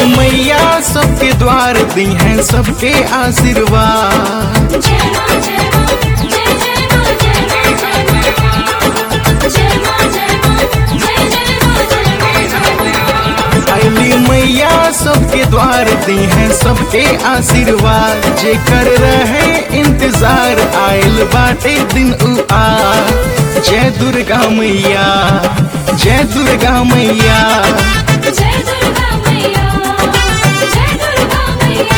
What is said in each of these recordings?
मैया सबके द्वार दी हैं सबके आशीर्वाद जय मां जय मां जय जय मां जय मां जय मां जय मां जय मां जय जय मां जय मां अली मैया सबके द्वार दी हैं सबके आशीर्वाद जे कर रहे इंतजार आयल बाटे दिन उ आ जय दुर्गा मैया जय दुर्गा मैया जय दुर्गा मैया जय दुर्गा मैया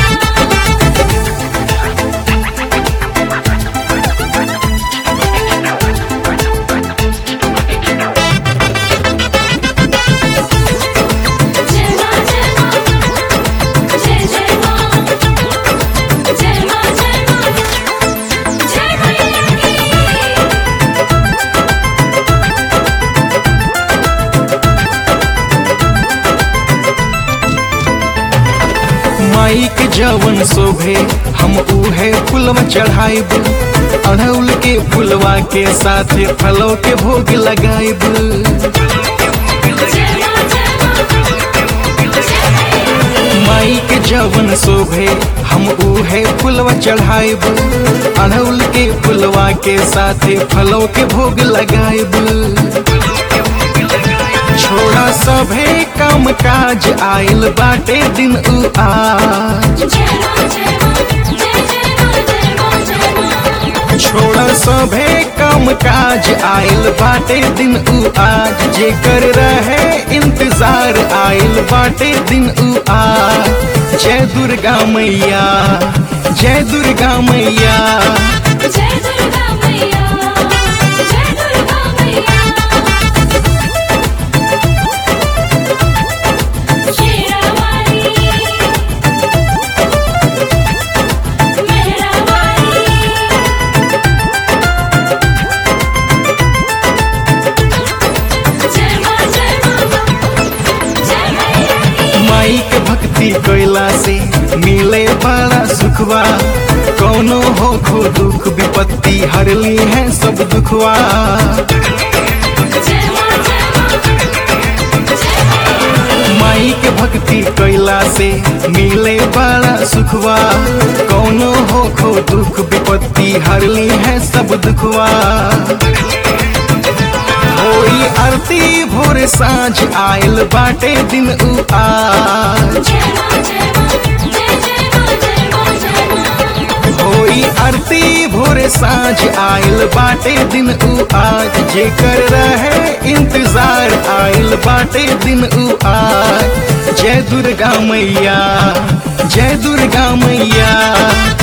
जय मां जय मां जय जय मां जय मां जय मां जय मैया की माई के जवन शोभे हम उहे फुलवा चढ़ाइब अड़हुल के फुलवा के साथे फलों के भोग लगाइब जय मां जय मां जय माई के जवन शोभे हम उहे फुलवा चढ़ाइब अड़हुल के फुलवा के साथे फलों के भोग लगाइब छोड़ा सभे काम काज आइल बाटे दिन उ आज जय मां जय मां जय जय मां जय मां जय मां छोड़ा सभे काम काज आइल बाटे दिन उ आज जे कर रहे इंतजार आइल बाटे दिन उ आज जय दुर्गा मैया जय दुर्गा मैया जय दुर्गा मैया जय दुर्गा मैया शेरावाली मेहरावाली जय मां जय मां जय मैया की माई के भक्ति कैला से मिले बड़ा सुखवा कौनो हो खो दुख विपत्ति हरली है सब दुखवा जय मां जय मां जय मैया माई के भक्ति कैला से मिले बड़ा सुखवा कौनो हो खो दुख विपत्ति हरली है सब दुखवा होई आरती भोर साँझ आयल बाटे दिन उ आज जय मां जय मां जय जय मां जय मां जय मां होई आरती भोर साँझ आयल बाटे दिन उ आज जे कर रहे इंतजार आयल बाटे दिन उ आज जय दुर्गा मैया जय दुर्गा मैया